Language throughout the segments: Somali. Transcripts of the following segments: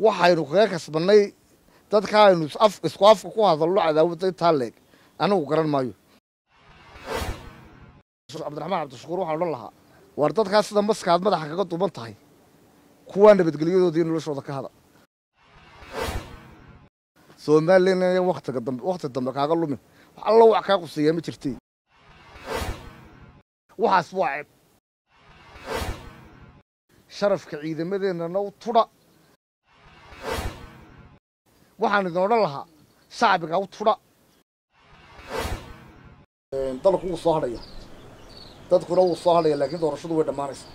waxaynu kaga kasbannay dadka aynu isku afka ku hadalno cadaawadda intaa leeg anagu garan maayo cabdiraxmaan cabdishakuur waxaan odhan lahaa waar dadkaas sida maskaad madaxa kaga duuban tahay kuwaa nabadgelyadoodii iyo noloshooda ka hada somalilan ayan waktiga dambe wakti dambe kaaga lumin wax allo wax kaa quseeyaa ma jirtay waxaas waa ceeb sharafka ciidamadeennana u tudha waxaan idin odhan lahaa shacbiga u tudha dalku wuu soo hadhaya dadkuna wuu soo hadhaya laakiin doorashadu way dhammaanaysaa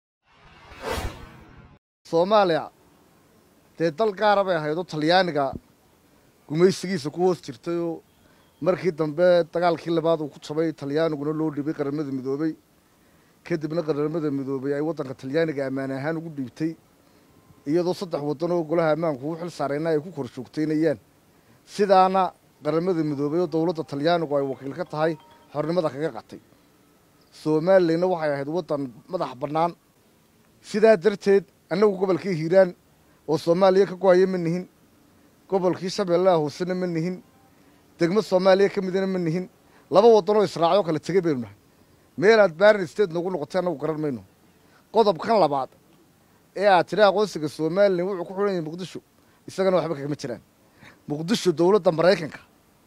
soomaaliya dee dal gaara bay ahayd oo talyaaniga gumaysigiisa ku hoos jirtayoo markii dambe dagaalkii labaad uu ku jabay talyaaniguna loo dhibay qaramada midoobey kadibna qaramada midoobey ay waddanka talyaaniga ammaan ahaan ugu dhiibtay iyadoo saddex waddan oo golaha ammaanku u xil saarayna ay ku kor joogtaynayaan sidaana qaramada midoobey oo dowladda talyaanigu ay wakiil ka tahay xornimada kaga qatay somalilanna waxay ahayd waddan madax bannaan sidaa darteed annagu gobolkii hiiraan oo soomaaliya ka go-aya ma nihin gobolkii shabeellaha hoosena ma nihin degmo soomaaliya ka midana ma nihin laba waddanoo israacyo kala tegey baynu nahay meelaad baarin state noogu noqotay annagu garan mayno qodobkan labaad ee aad tiri aqoonsiga somalilan wuxuu ku xidhan yahay muqdisho isagana waxba kagama jiraan muqdisho dowladda maraykanka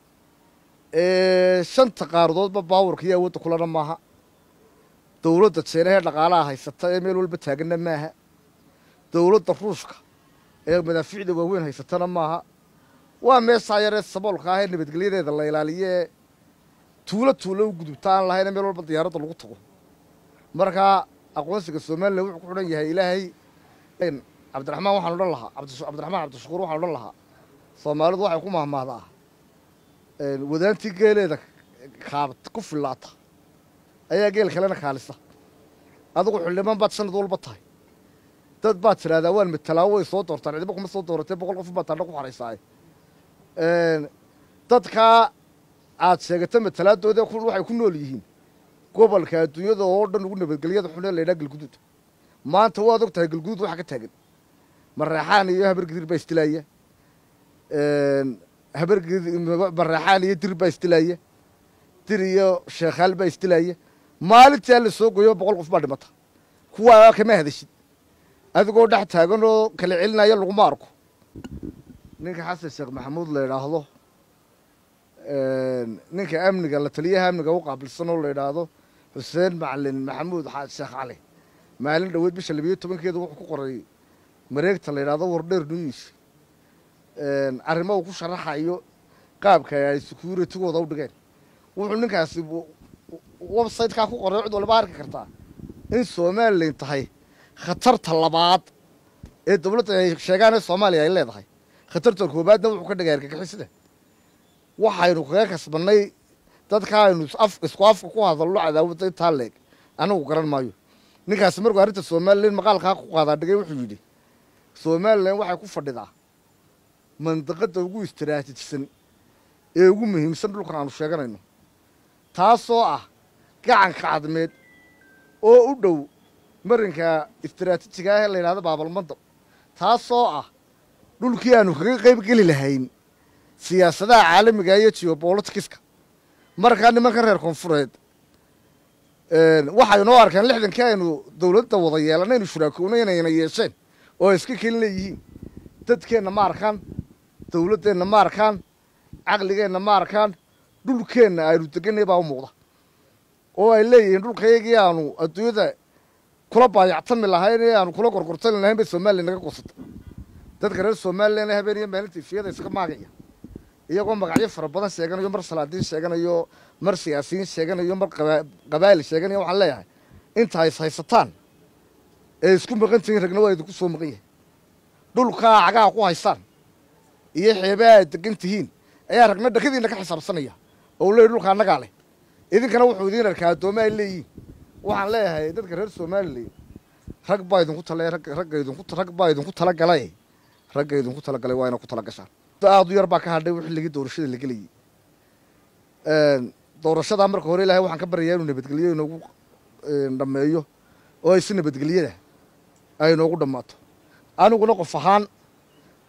ee shanta qaaradoodba baawarka iyo awoodda kulana maaha dowladda jeenahee dhaqaalaha haysata ee meel walba taaganna maaha dowladda ruushka ee madaafiicda waaweyn haysatana maaha waa meeshaa yaree saboolka ah ee nabadgelyadeeda la ilaaliyo ee tuulo tuulo u gudubta aan lahayn meel walba diyaaradda lagu tago markaa aqoonsiga somalilan wuxuu ku xidhan yahay ilaahay cabdiraxmaan waxaan odhan lahaa cabdiraxmaan cabdishakuur waxaan odhan lahaa soomaalidu waxay ku mahmahdaa wadaantii geeleeda kaab ku fillaata ayaa geel kalena kaalisa adigu xildhibaan baad sanad walba tahay dad baad tidhahdaa waan matalaa way soo doortaan cidiba kuma soo dooratee boqol qof baad taadha ku xaraysaaye dadkaa aad sheegata matalaadooda waxay ku nool yihiin gobolka adduunyada oo dhan ugu nabadgelyada xun ee laydhaha galguduud maanta waad og tahay galguduud waxa ka taagan mareexaan iyo habargidir baa istilaaya habarmareexaan iyo dir baa istilaaya dir iyo sheekhaal baa istilaaya maalintaa la soo goyo boqol qof baa dhimata kuwaa kama hadashid adigoo dhex taagan oo kala celinaya laguma arko ninka xasan sheekh maxamuud la idhaahdo ninka amniga la taliyaha amniga u qaabilsan oo la idhaahdo xuseen macalin maxamuud sheekh cali maalin dhoweed bisha labiyo tobankeeda wuxuu ku qoray mareegta la yidhahdo wardheer news arrimo uu ku sharaxayo qaabka ay securitigooda u dhigeen wuxuu ninkaasi websitekaa ku qoray cid walba arki kartaa in somalilan tahay khatarta labaad ee dowladda ay sheegaan ee soomaaliya ay leedahay khatarta koobaadna wuxuu ka dhigay argagixisada waxaynu kaga kasbannay dadka aynu isku afka ku hadalno cadaawadda intaa leeg anagu garan maayo ninkaasi markuu arrinta somalilan maqaalkaa ku qaadaa dhigay wuxuu yidhi somalilan waxay ku fadhidaa mandaqadda ugu istaraatijisan ee ugu muhiimsan dhulkan aanu sheeganayno taasoo ah gacanka cadmeed oo u dhow marinka istaraatiijiga ah ee la yidhahdo baabalmandab taasoo ah dhulkii aanu kaga qayb geli lahayn siyaasadaha caalamiga iyo geobolitikiska markaa nimankan reer koonfureed waxay noo arkeen lixdankii aynu dowladda wada yeelanay aynu shuraakowna inayna yeesheen oo ay iska kelin leeyihiin dadkeenna ma arkaan dowladdeenna ma arkaan caqligeenna ma arkaan dhulkeenna aynu deganay baa u muuqda oo ay leeyihiin dhulkayagii aanu adduunyada kula baayactami lahayn ee aanu kula gorgortami lahayn bay somalilan naga goosatay dadka reer somalilan ee habeen iyo maalinta ifiyada iska maagaya iyagoo magacyo fara badan sheeganayo mar salaadiin sheeganayo mar siyaasiyiin sheeganayo mar qabaa'il sheeganayo waxaan leeyahay inta is haysataan ee isku maqan tihiin ragna waa idinku soo maqan yahay dhulkaa cagaha ku haysaan iyo xeebaha aad degan tihiin ayaa ragna dhakadiinna ka xisaabsanaya oo u leeyay dhulka annagaa leh idinkana wuxuu idiin arkaa addooma ay leeyihiin waxaan leeyahay dadka reer somalilan rag baa idinku tala ragga idinku rag baa idinku talagalay ragga idinku talagalay waa ina ku tala gashaan aad u yar baa ka hadhay xilligii doorashada la gelayay doorashadaa marka hore ilahay waxaan ka baryayaa inuu nabadgelyo inoogu dhammeeyo oo ay si nabadgelyada ay inoogu dhammaato aniguna qof ahaan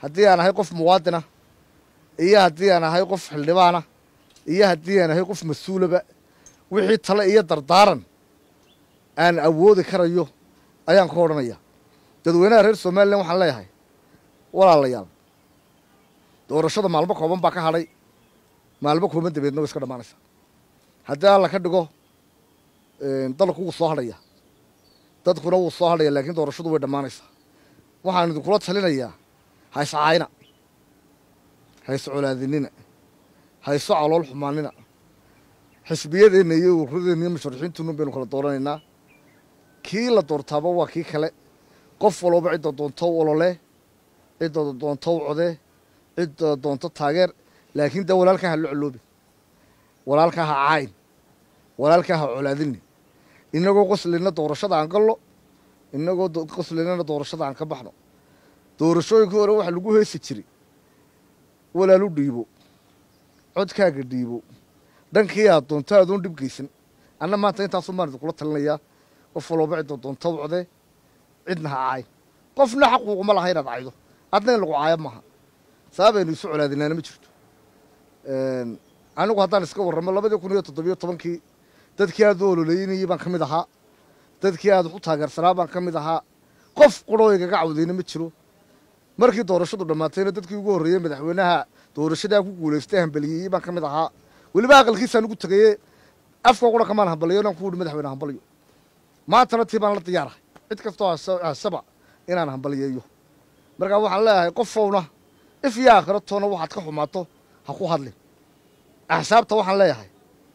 haddii aan ahay qof muwaadina iyo haddii aan ahay qof xildhibaana iyo haddii aan ahay qof mas-uulaba wixii tale iyo dardaaran aan awoodi karayo ayaan ka odhanaya dadweynaha reer somalilan waxaan leeyahay walaalayaal doorashada maalmo kooban baa ka hadhay maalmo kooban dabeedna way iska dhammaanaysaa haddii alla ka dhigo dalku wuu soo hadhaya dadkuna wuu soo hadhaya laakiin doorashadu way dhammaanaysaa waxaan idinkula talinayaa hayse caayna hayse colaadinina hayso calool xumaanina xisbiyadeenna iyo ururadeenna iyo musharaxiintuuna baynu kala dooranaynaa kii la doortaaba waa kii kale qof walooba cidda doonto u olole cidda doonto u codee cidda doonto taageer laakiin dee walaalkaa ha lo coloobi walaalkaa ha caayn walaalkaa ha colaadini inagoo qoslina doorashada aan gallo inagoo qoslinana doorashada aan ka baxno doorashooyinkii hore waxaa lagu heesi jiray walaalu dhiibo codkaaga dhiibo dhankii aad doonto aadoon dhib geysan anna maanta intaasun baan idinkula talinayaa qof walooba cidda doonto u codee cidna ha caayn qofna xaquuquma laha inaad caydo adna in lagu caayo maaha sababaynu isu colaadinaana ma jirto anigu haddaan iska warramo labadii kun iyo toddobiyo tobankii dadkii aad u ololeynayey baan ka mid ahaa dadkii aad wax u taageersanaa baan ka mid ahaa qof quroo igaga cawdayna ma jiro markii doorashadu dhammaatayna dadkii ugu horreeyey madaxweynaha doorashadaa ku guulaystay hambaliyeeyey baan ka mid ahaa weliba aqalkiisaan ugu tegayey afka qura kamaan hambaliyo inaan ku wuhi madaxweyne hambaliyo maantana tii baan la diyaarahay cid kastoo hasaba inaan hambaliyeeyo markaa waxaan leeyahay qofowna if iyo aakhiro toona waxaad ka xumaato ha ku hadlin axsaabta waxaan leeyahay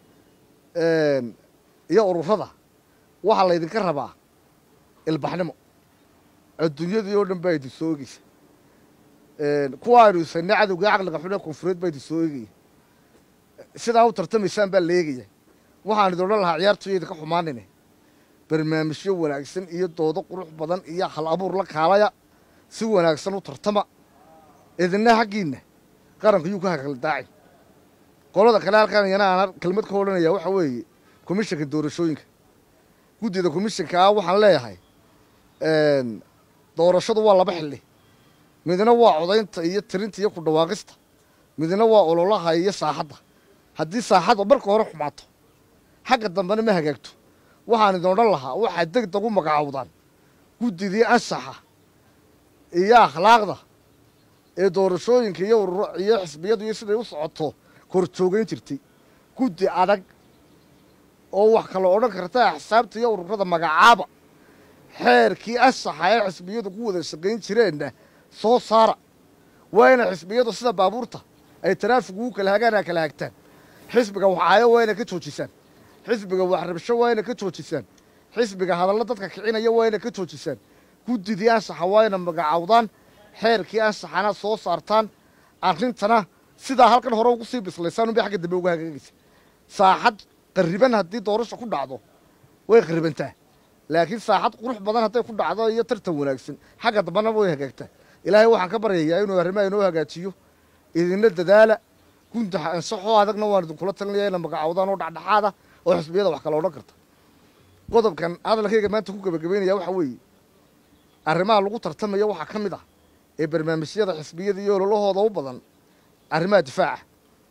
iyo ururada waxaa laydinka rabaa ilbaxnimo adduunyadii oo dhan baa idin soo egeysa kuwa aynu isanay cadowgai caqliga xun ee koonfureed baa idin soo egaya sidaa u tartamaysaan baa la eegaya waxaan idin odhan lahaa ciyaartoyo idinka xumaanine barnaamijyo wanaagsan iyo doodo qurux badan iyo hal abuur la kaalaya si wanaagsan u tartama idinna xaggiinna qaranka yuu ka hakaldaacin qolada kale halkaan iyana aan kelmad ka odhanaya waxa weeye komishanka doorashooyinka guddida komishanka ah waxaan leeyahay doorashadu waa laba xilli midna waa codaynta iyo tirinta iyo ku dhawaaqista midna waa ololaha iyo saaxadda haddii saaxadda marka hore xumaato xagga dambena ma hagaagto waxaan idin odhan lahaa waxaad deg deg u magacaawdaan guddidii ansaxa iyo akhlaaqda ee doorashooyinka iyo ururo iyo xisbiyadu iyo siday u socoto kor joogayn jirtay guddi adag oo wax kala odhan karta axsaabta iyo ururada magacaaba xeerkii ansaxa ee xisbiyadu ku wada shaqayn jireenna soo saara waa inay xisbiyadu sida baabuurta ay taraafigu u kala hagaan aa kala hagtaan xisbiga waxaayo waa inay ka joojisaan xisbiga waxrabsho waa inay ka joojisaan xisbiga hadallo dadka kicinaya waa inay ka joojisaan guddidii ansaxa waa inay magacaawdaan xeerkii ansaxana soo saartaan arrintana sidaa halkan hore ugu sii bislaysaan unbay xagga dambe uga hagaagaysa saaxad qarriban haddii doorasha ku dhacdo way qarribantaa laakiin saaxad qurux badan hadday ku dhacdo iyo tartan wanaagsan xagga dambena way hagaagtaa ilaahay waxaan ka baryayaa inuu arrimaha inoo hagaajiyo idinna dadaala gunta ansaxoo adagna waan idinkula talinaya ina magacaawdaan oo dhexdhexaada oo xisbiyada wax kala odhan karta qodobkan hadalkayga maanta ku gebagabaynaya waxa weeye arrimaha lagu tartamaya waxaa ka mid ah ee barnaamijyada xisbiyada iyo ololahooda u badan arrimaha difaaca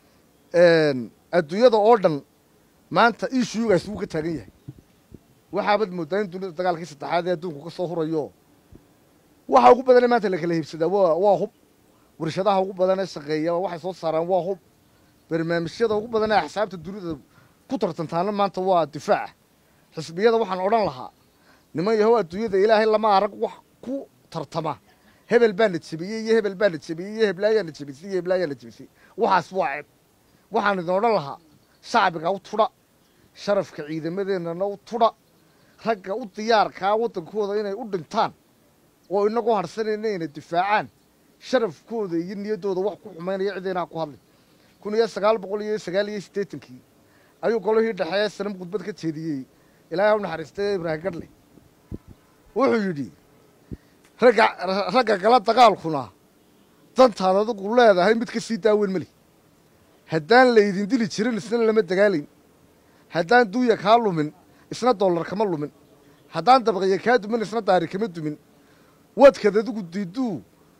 adduunyada oo dhan maanta ishuyugaas wuu ka taagan yahay waxaabad moodaa in dunida dagaalkii saddexaad ee adduunku ka soo hurayo waxa ugu badane maanta la kala hiibsadaa wa waa hub warshadaha ugu badan ee shaqeeya waxay soo saaraan waa hub barnaamijyada ugu badan ee axsaabta dunida ku tartantaana maanta waa difaaca xisbiyada waxaan odhan lahaa niman yahow adduunyada ilaahay lama arag wax ku tartama hebel baa na jebiyey iyo hebel baa na jebiyey iyo heblaayaa na jebisay iyo heblaayaa na jebisay waxaas waa ceeb waxaan idin odhan lahaa shacbiga u tudha sharafka ciidamadeennana u tudha ragga u diyaarkaa waddankooda inay u dhintaan oo inagoo harsanayna inay difaacaan sharafkooda iyo niyaddooda wax ku xumaynaya cidaynaa ku hadlin kun iyo sagaal boqol iyo sagaal iyo siddeetankii ayuu golihii dhexeeye sanam khudbad ka jeediyey ilaahay u naxariistay ibraahim gadhle wuxuu yidhi ragga ragga kala dagaalkuna dantaad adigu leedahay mid ka sii daaweyn mali haddaan laydin dili jirin isna lama dagaalayn haddaan duuya kaa lumin isna dollar kama lumin haddaan dabqiya kaa dumin isna daari kama dumin wadkaad adigu diiduu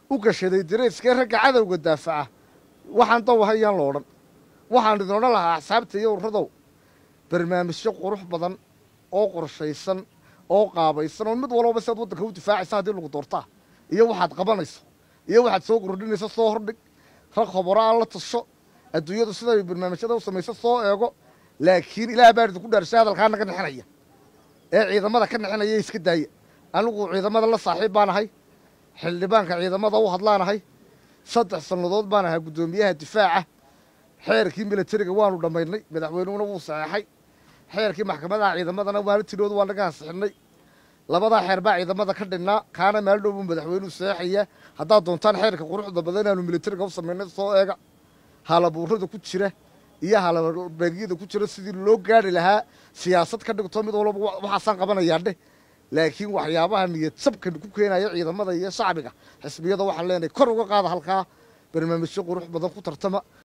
u gashaday dareyskee ragga cadowga daafaca waxaan dawahayaan lo odhan waxaan idin odhan lahaa axsaabta iyo urradow barnaamijyo qurux badan oo qorshaysan oo qaabaysan oo mid walbaba si aad waddanka u difaacaysa haddii lagu doortaa iyo waxaad qabanayso iyo waxaad soo kordhinayso soo hordhig rag khoboro aan la tasho adduunyadu siday barnaamijyada u samayso soo eego laakiin ilaah baa idinku dhaarshay hadalkaa naga nexinaya ee ciidamada ka nexinaya iska daaya anigu ciidamada la saaxiib baan ahay xildhibaanka ciidamada u hadlaanahay saddex sannadood baan ahaa guddoomiyaha difaaca xeerkii milatariga waanu dhammaynay madaxweynuhuna wuu saxeexay xeerkii maxkamadaha ciidamadana waana tidhoodu waa naga ansixinay labadaa xeer baa ciidamada ka dhinnaa kaana maalin dhow buu madaxweynuhu saxeexaya haddaad doontaan xeerka quruxda badan inaanu milatariga u samaynay soo eega halabuurada ku jira iyo halabeegyada ku jira sidii loo gaari lahaa siyaasad ka dhigto mid walba waxaasaan qabanayaa dheh laakiin waxyaabaha niyad sabkan ku keenaya ciidamada iyo shacbiga xisbiyada waxaan leenahay kor uga qaada halkaa barnaamijyo qurux badan ku tartama